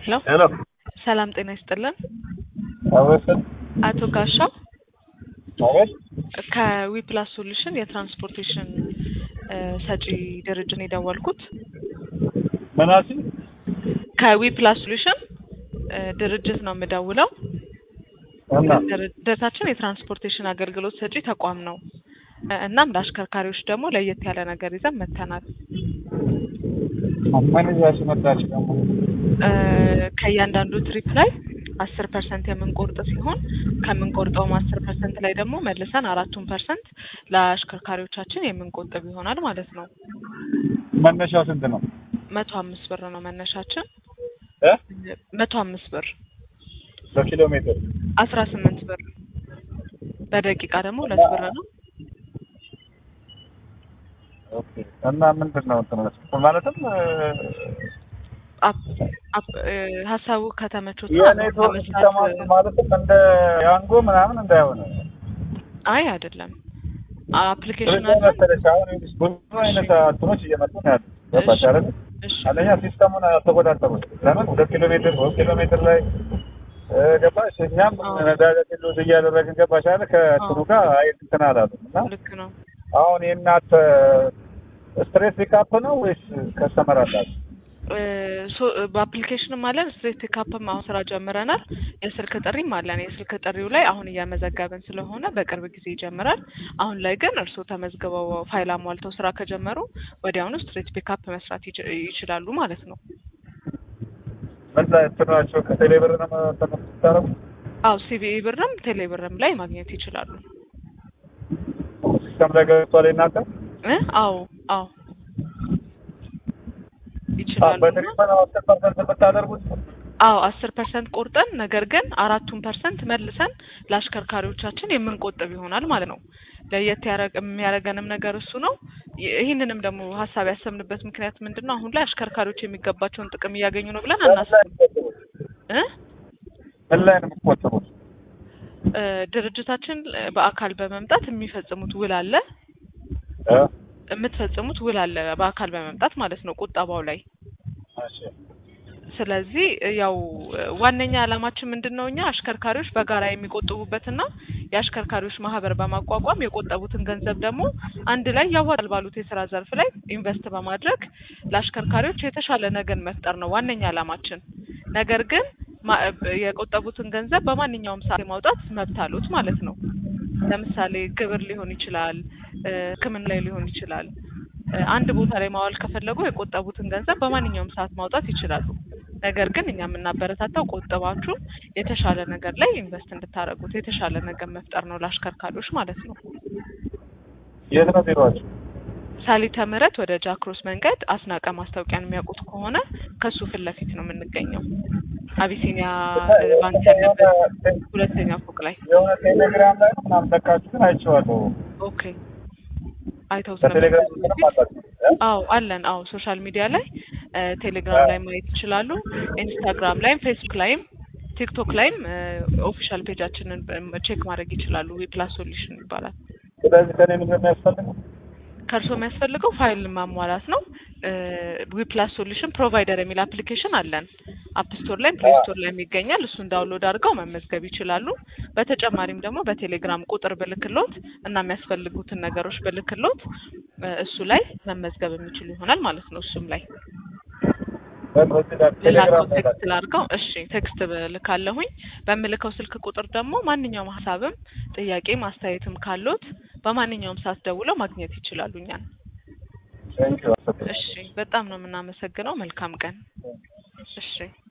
ሄሎ ሄሎ ሰላም ጤና ይስጥልን። አቤት አቶ ጋሻው አቤት ከዊፕላስ ሶሉሽን የትራንስፖርቴሽን እ ሰጪ ድርጅት ነው የደወልኩት። መናሲ ከዊፕላስ ሶሉሽን እ ድርጅት ነው የምደውለው። እና ድርጅታችን የትራንስፖርቴሽን አገልግሎት ሰጪ ተቋም ነው። እ እናም ለአሽከርካሪዎች ደግሞ ለየት ያለ ነገር ይዘን መጥተናል። ምን ይዛችሁ መጣችሁ ደግሞ? እ ከእያንዳንዱ ትሪፕ ላይ አስር ፐርሰንት የምንቆርጥ ሲሆን ከምንቆርጠውም አስር ፐርሰንት ላይ ደግሞ መልሰን አራቱን ፐርሰንት ለአሽከርካሪዎቻችን የምንቆጥብ ይሆናል ማለት ነው። መነሻው ስንት ነው? መቶ አምስት ብር ነው መነሻችን። እ መቶ አምስት ብር በኪሎ ሜትር አስራ ስምንት ብር በደቂቃ ደግሞ ሁለት ብር ነው። ኦኬ። እና ምንድን ነው እንትን ማለትም እ አፕ አፕ እ ሀሳቡ ከተመቾት የኔትወርክ ሲስተም ማለትም እንደ ያንጎ ምናምን እንዳይሆነ አይ አይደለም አፕሊኬሽን ስለዚህ አለ። መሰለሽ አሁን ይኸውልሽ ብዙ አይነት እንትኖች እየመጡ ነው ያሉት። ገባሽ አይደል? እሺ አንደኛ ሲስተሙን አልተቆጣጠሩት። ለምን ሁለት ኪሎ ሜትር ሶስት ኪሎ ሜትር ላይ እ ገባሽ እኛም አዎ። ነዳጅ ሉዝ እያደረግን ገባሽ አይደል? ከእንትኑ ጋር አይ እንትን አላሉም እና ልክ ነው። አሁን የእናንተ ስትሬት ፒካፕ ነው ወይስ ከስተመር አላችሁ? እ ሶ በአፕሊኬሽንም አለን ስትሬት ፒካፕም አሁን ስራ ጀምረናል። የስልክ ጥሪም አለን። የስልክ ጥሪው ላይ አሁን እያመዘገብን ስለሆነ በቅርብ ጊዜ ይጀምራል። አሁን ላይ ግን እርስዎ ተመዝግበው ፋይል አሟልተው ስራ ከጀመሩ ወዲያውኑ ስትሬት ፒካፕ መስራት ይች- ይችላሉ ማለት ነው። ምን ላይ እንትናቸው ከቴሌ ብር ነው የምታረጉ? አው ሲቢኢ ብርም ቴሌ ብርም ላይ ማግኘት ይችላሉ። ሲስተም ላይ ገብቷል የእናንተ? እ አዎ አዎ ይችላሉ። በትሪፕ ነው አስር ፐርሰንት የምታደርጉት? አዎ አስር ፐርሰንት ቆርጠን ነገር ግን አራቱን ፐርሰንት መልሰን ለአሽከርካሪዎቻችን የምንቆጥብ ይሆናል ማለት ነው። ለየት ያረግ የሚያደርገንም ነገር እሱ ነው። ይ- ይህንንም ደግሞ ሀሳብ ያሰብንበት ምክንያት ምንድን ነው? አሁን ላይ አሽከርካሪዎች የሚገባቸውን ጥቅም እያገኙ ነው ብለን ምን ላይ አናስብም ነው የምትቆጥቡት? እ ምን ላይ ነው የምትቆጥቡት? እ ድርጅታችን በአካል በመምጣት የሚፈጽሙት ውል አለ እ? የምትፈጽሙት ውል አለ በአካል በመምጣት ማለት ነው ቁጠባው ላይ እሺ። ስለዚህ ያው ዋነኛ ዓላማችን ምንድን ነው? እኛ አሽከርካሪዎች በጋራ የሚቆጥቡበትና የአሽከርካሪዎች ማህበር በማቋቋም የቆጠቡትን ገንዘብ ደግሞ አንድ ላይ ያዋጣል ባሉት የስራ ዘርፍ ላይ ኢንቨስት በማድረግ ለአሽከርካሪዎች የተሻለ ነገን መፍጠር ነው ዋነኛ ዓላማችን። ነገር ግን ማ- የቆጠቡትን ገንዘብ በማንኛውም ሰዓት የማውጣት መብት አሉት ማለት ነው። ለምሳሌ ግብር ሊሆን ይችላል፣ እ ሕክምና ላይ ሊሆን ይችላል። እ አንድ ቦታ ላይ ማዋል ከፈለጉ የቆጠቡትን ገንዘብ በማንኛውም ሰዓት ማውጣት ይችላሉ። ነገር ግን እኛ የምናበረታታው ቆጥባችሁ የተሻለ ነገር ላይ ኢንቨስት እንድታደርጉት የተሻለ ነገር መፍጠር ነው ለአሽከርካሪዎች ማለት ነው። የት ነው ቢሮአችሁ? ሳሊተ ምህረት ወደ ጃክሮስ መንገድ አስናቀ ማስታወቂያን የሚያውቁት ከሆነ ከሱ ፊት ለፊት ነው የምንገኘው። አቢሲኒያ እ ባንክ ያለበት ሁለተኛ ፎቅ ላይ። የሆነ ቴሌግራም ላይ ነው ምናምን ለቃችሁ ግን አይቼዋለሁ። ኦኬ አይተው በቴሌግራም ስለመሰለኝ ምንም አላችሁ? እ? አዎ አለን። አዎ ሶሻል ሚዲያ ላይ እ ቴሌግራም ላይ ማየት ይችላሉ። ኢንስታግራም ላይም ፌስቡክ ላይም ቲክቶክ ላይም እ ኦፊሻል ፔጃችንን በ- ቼክ ማድረግ ይችላሉ። ዊፕላስ ሶሉሽን ይባላል። ስለዚህ ከኔ ምንድን ነው የሚያስፈልገው? ከእርስዎ የሚያስፈልገው ፋይል ማሟላት ነው። ዊፕላስ ሶሉሽን ፕሮቫይደር የሚል አፕሊኬሽን አለን። አፕ ስቶር ላይም ፕሌይ ስቶር ላይም ይገኛል። እሱን ዳውንሎድ አድርገው መመዝገብ ይችላሉ። በተጨማሪም ደግሞ በቴሌግራም ቁጥር ብልክሎት እና የሚያስፈልጉትን ነገሮች ብልክሎት እ እሱ ላይ መመዝገብ የሚችሉ ይሆናል ማለት ነው። እሱም ላይ በዚህ ጋር ልላከው ቴሌግራም ላይ ቴክስት ላድርገው። እሺ ቴክስት ልካለሁኝ። በምልከው ስልክ ቁጥር ደግሞ ማንኛውም ሀሳብም ጥያቄም አስተያየትም ካሎት በማንኛውም ሰዓት ደውለው ማግኘት ይችላሉ እኛን። ቴንኪው። እሺ በጣም ነው የምናመሰግነው። መልካም ቀን። እሺ